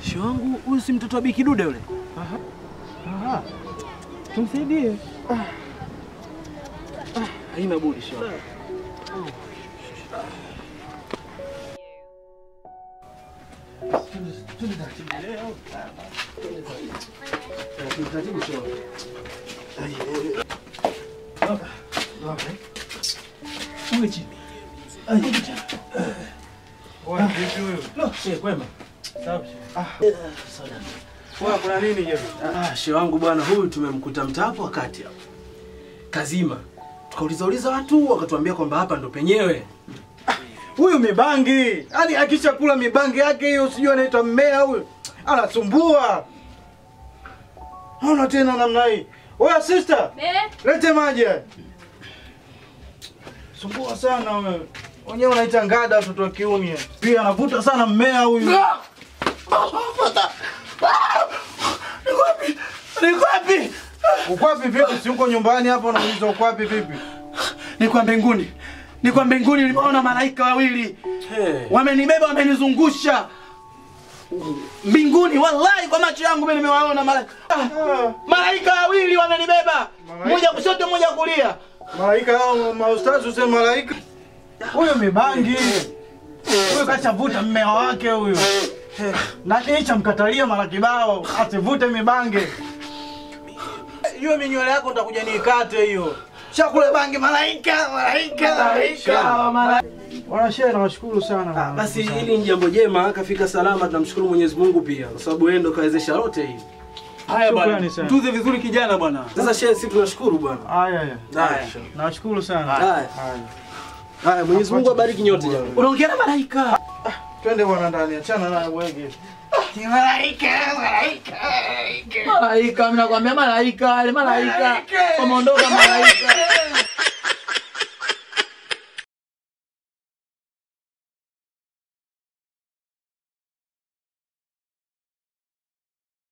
Shi wangu huyu si mtoto wa Biki Dude yule? Aha. Tumsaidie. Haina budi shi wangu. Taratibu shi wangu. Uwe chini. Oya, vipi huyu? Lo, shehe kwema. Safi. Oya, kuna nini je? Ah, shehe wangu bwana huyu tumemkuta mtaa hapo wakati hapo. Kazima. Tukauliza uliza watu wakatuambia kwamba hapa ndo penyewe. Huyu mibangi. Yaani akishakula mibangi yake hiyo sijui anaitwa mmea huyu. Anasumbua. Naona tena namna hii. Oya sister, Eh? lete maji. haya. Sumbua sana wewe. Wenyewe unaita ngada watoto wa kiume. Pia anavuta sana mmea huyu. Niko wapi? Uko wapi vipi? Si uko nyumbani hapa unauliza uko wapi vipi? Niko mbinguni. Niko mbinguni nimeona malaika wawili. Hey. Wamenibeba wamenizungusha. Mbinguni wallahi kwa macho yangu mimi nimewaona malaika. Ah, Malaika wawili wamenibeba. Malaika? Mmoja kushoto mmoja kulia. Malaika hao maustazi useme malaika. Huyu mibangi. Huyu kashavuta mmea wake huyu. Na kisha mkatalia mara kibao asivute mibange. Hiyo minywele yako nitakuja niikate hiyo. Chakula bangi malaika, malaika, malaika. Wanashehe nawashukuru sana. Basi hili ni jambo jema, kafika salama, tunamshukuru Mwenyezi Mungu pia kwa sababu yeye ndo kawezesha lote hili. Haya Shukrani bwana. sana. Tuze vizuri kijana bwana. Sasa shehe, sisi tunashukuru bwana. Haya haya. Haya. Nawashukuru sana. Haya. Haya. Haya, Mwenyezi Mungu abariki nyote jamani. Unaongea na malaika. Twende bwana ndani, achana naye wege. Malaika, malaika, malaika. Malaika, mimi nakwambia malaika, wale malaika. Wameondoka malaika.